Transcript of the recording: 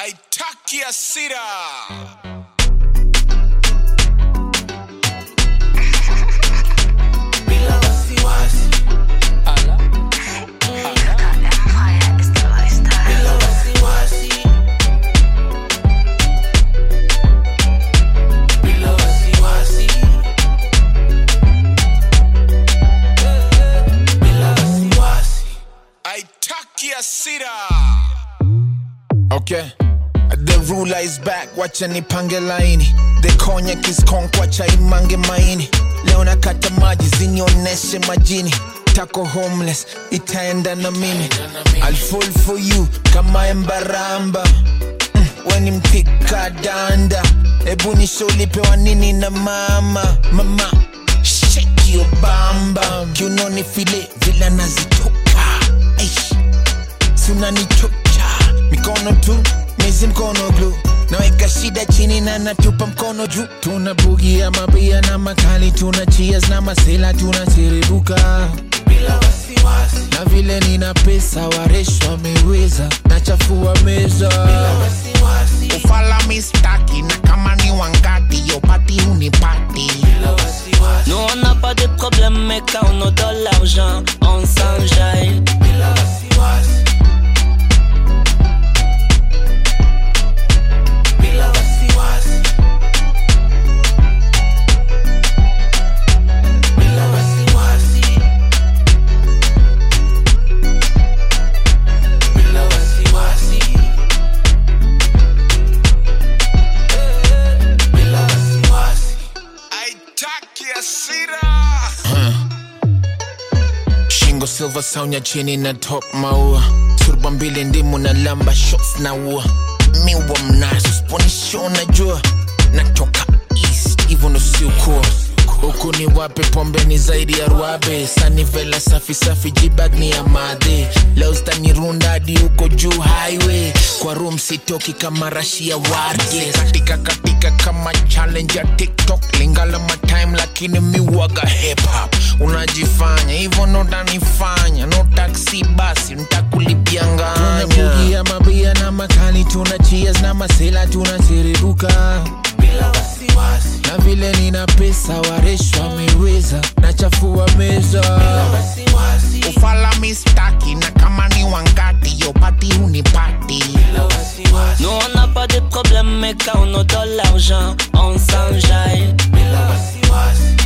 haitaki hasira bila wasiwasi, Empire is the lifestyle. bila wasiwasi, bila wasiwasi, bila wasiwasi. haitaki hasira Okay. The ruler is back, wacha nipange laini. The cognac is conk, wacha imange maini. Leo nakata maji zinioneshe majini. Tako homeless, itaenda na mimi. I'll fall for you kama embaramba. Mm, weni mtika danda. Ebu nisho ulipewa nini na mama. Mama, shake your bamba. Kiunoni file vila nazitoka. Eish sunanichocha mikono tu mizi mkono glu naweka shida chini na natupa mkono juu tuna bugia mabia na makali tuna cheers na masela tunasiribuka bila wasiwasi, na vile nina pesa waresh wameweza nachafua meza wasiwasi, ufala mistaki na kama ni wangati yopati hunipati bila wasiwasi, Nous on n'a pas de problème, mais quand on a de l'argent, on s'enjaille. bila wasiwasi, bila wasiwasi, bila wasiwasi, bila wasiwasi, bila wasiwasi. haitaki hasira shingo silver saunya chini na top maua turba mbili ndimu na lamba shots na ua miwa mnazo sponisho najua natoka east hivyo ndo siukuwa huku ni wape pombe ni zaidi ya ruabe sanivela safi safi jibag ni ya madhe leo zitanirunda hadi huko juu highway kwa room sitoki kama rashi ya warge katika katika kama challenge ya tiktok lingala matime lakini miwaga hip hop unajifanya hivyo ndo utanifanya no taxi basi ntakulipianganya mabia na makali tuna cheers na masela tunasiribuka bila wasiwasi, na vile nina pesa waresh wameweza nachafua meza wasiwasi, ufala mistaki na kama ni wangati yopati hunipati bila wasiwasi, Nous on n'a pas de problème, mais quand on a de l'argent, on s'enjaille. bila wasiwasi,